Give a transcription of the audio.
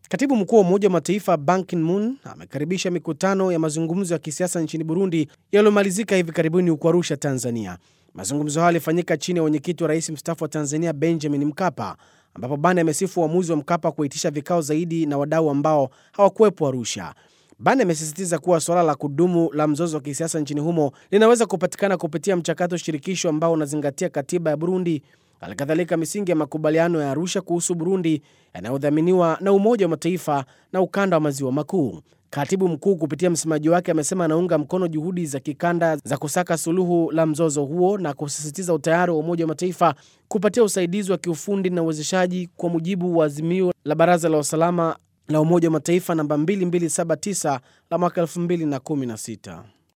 Katibu mkuu wa Umoja wa Mataifa Ban Ki-moon amekaribisha mikutano ya mazungumzo ya kisiasa nchini Burundi yaliyomalizika hivi karibuni huko Arusha, Tanzania. Mazungumzo hayo yalifanyika chini ya wenyekiti wa rais mstaafu wa Tanzania Benjamin Mkapa, ambapo Ban amesifu uamuzi wa Mkapa kuitisha vikao zaidi na wadau ambao hawakuwepo Arusha. Ban amesisitiza kuwa suala la kudumu la mzozo wa kisiasa nchini humo linaweza kupatikana kupitia mchakato shirikisho ambao unazingatia katiba ya Burundi, halikadhalika misingi ya makubaliano ya Arusha kuhusu Burundi yanayodhaminiwa na Umoja wa Mataifa na ukanda wa maziwa makuu. Katibu mkuu kupitia msemaji wake amesema anaunga mkono juhudi za kikanda za kusaka suluhu la mzozo huo na kusisitiza utayari wa Umoja wa Mataifa kupatia usaidizi wa kiufundi na uwezeshaji kwa mujibu wa azimio la Baraza la Usalama la Umoja wa Mataifa namba 2279 la mwaka 2016.